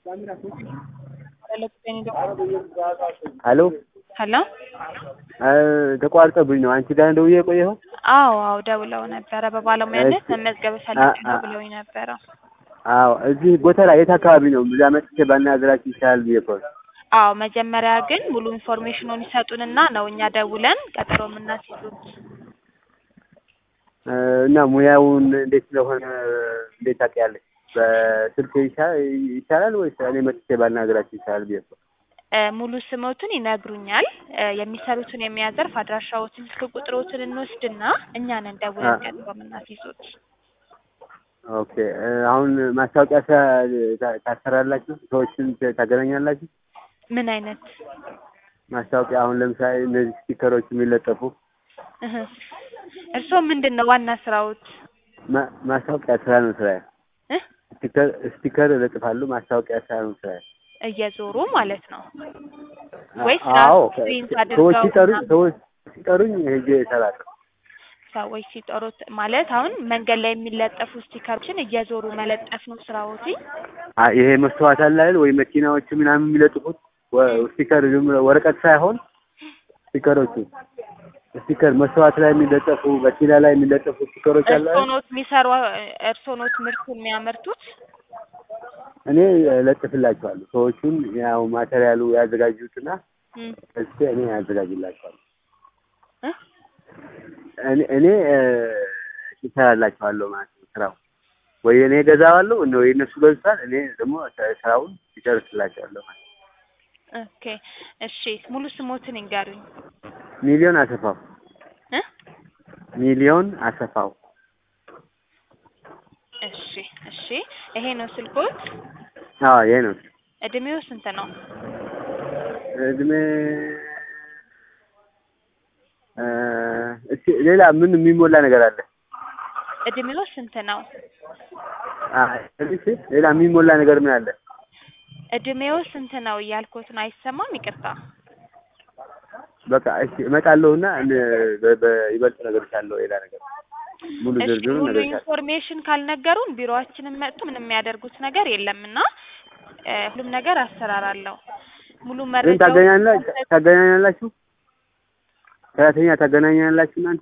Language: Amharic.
ሄሎ ሄሎ ተቋርጦብኝ ነው። አንቺ ጋር ደውዬ የቆየኸው? አዎ አዎ ደውለው ነበረ በባለሙያነት እሺ። መመዝገብ ፈልጌ ነው አ- አ- ብለውኝ ነበረ። አዎ እዚህ ቦታ ላይ የት አካባቢ ነው? እዛ መጥቼ ባናገራችሁ ይሻላል ብዬ እኮ ነው። አዎ መጀመሪያ ግን ሙሉ ኢንፎርሜሽኑን ይሰጡንና ነው እኛ ደውለን ቀጠሮ የምናስይዙት። እ፣ እና ሙያውን እንዴት ስለሆነ እንዴት ታውቂያለሽ? በስልክ ይሻ- ይሻላል ወይስ እኔ መጥቼ ባናገራችሁ ይሻላል ብዬ እኮ ነው። እ፣ ሙሉ ስሞትን ይነግሩኛል። እ፣ የሚሰሩትን የሚያ ዘርፍ አድራሻዎትን፣ ስልክ ቁጥሮትን እንወስድና እኛ ነን ደውለን አ- ቀጠሮ የምናስይዙት። ኦኬ እ፣ አሁን ማስታወቂያ ታ- ታ- ታሰራላችሁ? ሰዎችን ት- ታገናኛላችሁ? ምን አይነት ማስታወቂያ አሁን ለምሳሌ እነዚህ ስቲከሮች የሚለጠፉ እህ፣ እርስዎ ምንድን ነው ዋና ስራዎት? ማ- ማስታወቂያ ስራ ነው ስራ። እ? ስቲከር ስቲከር እለጥፋሉ። ማስታወቂያ ስራ ነው ስራ። እየዞሩ ማለት ነው ወይስ አዎ ራሱ ፕሪንት ሰዎች አድርገው ሲጠሩኝ ምናምን? ሰዎች ሲጠሩኝ ሄጄ እሰራለሁ። ሰዎች ሲጠሩት ማለት አሁን መንገድ ላይ የሚለጠፉ ስቲከሮችን እየዞሩ መለጠፍ ነው ስራዎት? አ- ይሄ መስተዋት አለ አይደል ወይ መኪናዎች ምናምን የሚለጥፉት ወ- ስቲከር ዝም ብሎ ወረቀት ሳይሆን ስቲከሮቹ ስቲከር መስተዋት ላይ የሚለጠፉ መኪና ላይ የሚለጠፉ ስቲከሮች አለ እርስዎ አይደል? ኖት የሚሰሩ እርስዎ ኖት ምርቱን የሚያመርቱት? እኔ እለጥፍላቸዋለሁ። ሰዎቹን ያው ማቴሪያሉ ያዘጋጁትና እም፣ እስኪ እኔ ያዘጋጅላቸዋለሁ። እ? እኔ እኔ እ፣ ይሰራላቸዋለሁ ማለት ነው። ስራው ወይ እኔ ገዛዋለሁ እነ ወይ እነሱ ገዝቷል። እኔ ደግሞ ስራውን ይጨርስላቸዋለሁ ማለት ነው። ኦኬ እሺ ሙሉ ስሞትን ይንገሩኝ ሚሊዮን አሰፋው እ? ሚሊዮን አሰፋው እሺ እሺ ይሄ ነው ስልኮት አዎ ይሄ ነው እድሜው ስንት ነው እድሜ እ፣ እስኪ ሌላ ምን የሚሞላ ነገር አለ? እድሜው ስንት ነው አ፣ እሺ ሌላ የሚሞላ ነገር ምን አለ? እድሜው ስንት ነው እያልኩት ነው አይሰማም ይቅርታ በቃ እሺ እመጣለሁና እን- በ- በይበልጥ ነገር ካለው ሌላ ነገር ሙሉ እሺ ዝርዝሩ ሙሉ ነገር ካለ ኢንፎርሜሽን ካልነገሩን ቢሮአችንን መጡ ምንም የሚያደርጉት ነገር የለም እና እ፣ ሁሉም ነገር አሰራር አለው ሙሉ ግን መረጃው ታገኛላ ታገናኛላችሁ ሰራተኛ ታገናኛላችሁ እናንተ